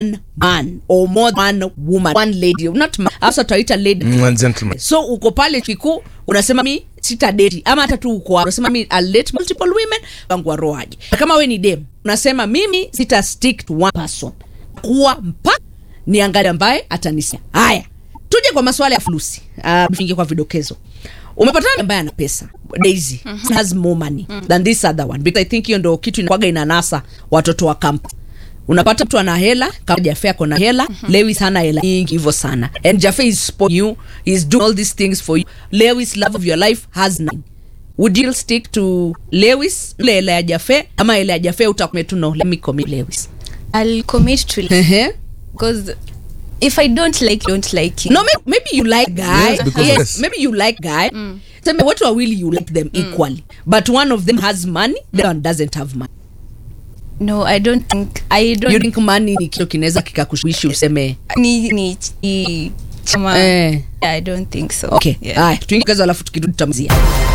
man or more than one woman one lady not man, hasa tutaita lady Mm, and gentlemen. so uko pale kikuu unasema mi sita deti ama hata tu uko hapo, unasema mi I'll date multiple women wangu waroaje kama we ni dem unasema mimi sita stick to one person kuwa mpaka niangalie ambaye atanisia haya tuje kwa maswala ya fulusi uh, fingie kwa vidokezo umepatana na ambaye ana pesa daisy has more money than this other one because i think hiyo ndo kitu inakwaga inanasa watoto wa kamp unapata mtu ana hela kama jafe ako na hela lewis hana hela nyingi hivyo sana and jafe is spoiling you is doing all these things for you lewis love of your life has none would you stick to lewis ile hela ya jafe ama hela ya jafe utakume tu no let me commit lewis I'll commit to like Ehe. because if I don't like, don't like it. no maybe, maybe you like guy Yes, because yes, yes. maybe you like guy Sema watu wawili you like them equally but one of them has money the one doesn't have money No, I don't think I don't you think money ni kitu kinaweza kikakushawishi useme ni ni ni chama. eh. Yeah, I don't think so. okay Yeah. haya tuingie kazi alafu tukirudi tutamzia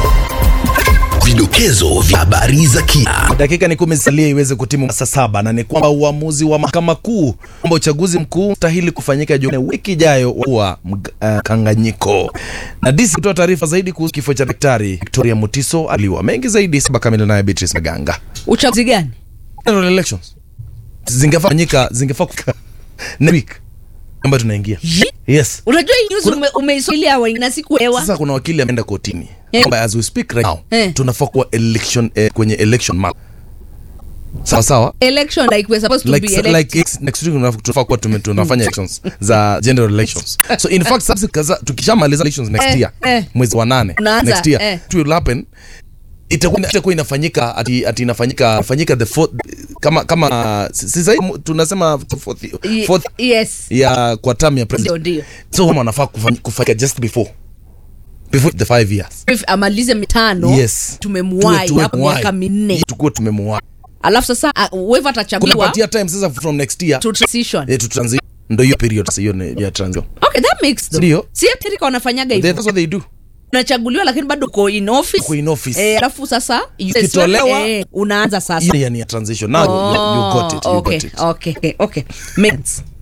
Vidokezo vya habari za kina. dakika ni kumi zisalia iweze kutimu saa saba na ni kwamba uamuzi wa mahakama kuu kwamba uchaguzi mkuu stahili kufanyika Jumanne wiki ijayo wa mkanganyiko. Na DC kutoa taarifa zaidi kuhusu kifo cha daktari Victoria Mutiso aliwa mengi zaidi saba kamili naye Beatrice Maganga. uchaguzi gani General elections zingefaa kufanyika zingefaa kufanyika next week ambayo tunaingia. Ye- Yes. unajua hii news ume, umeisailia wa na sikuelewa Sasa kuna wakili ameenda kotini Eh. kwamba as we speak right now Eh. tunafaa kuwa election eh, kwenye election month. Sawa sawa. election like we're supposed to like, be sa- elect- like ex- next week tunaf- tunafaa kuwa tume- tunafanya elections za general elections so in fact sasa kaza- tukishamaliza elections next Eh, year eh. mwezi wa nane Unaanza, next year eh. it will happen itakuwa itakuwa inafanyika ati, ati inafanyika fanyika the fourth kama kama si- si sahi mu- tunasema fourth, Ye- fourth yes ya kwa term ya ndio president ndio so kama wanafaa kufanya, kufanyika just before before the five years If amalize mitano yes tumemuwai Tuwe- hapo tumemuwai. miaka minne tukuwe tumemuwai alafu sasa uh, whoever atachaguliwa kunapatia time sasa from next year to transition eh, to transition ndo hiyo period sasa hiyo ni ya transition okay that makes though. Ndio. si Amerika wanafanyaga They- hivyo that's what they do unachaguliwa lakini bado uko in office Uko in office. eh, alafu sasa you- Ukitolewa- eh, unaanza sasa hiyo ni ya transition now you, you got it you okay, got it okay, okay, okay. Makes sense.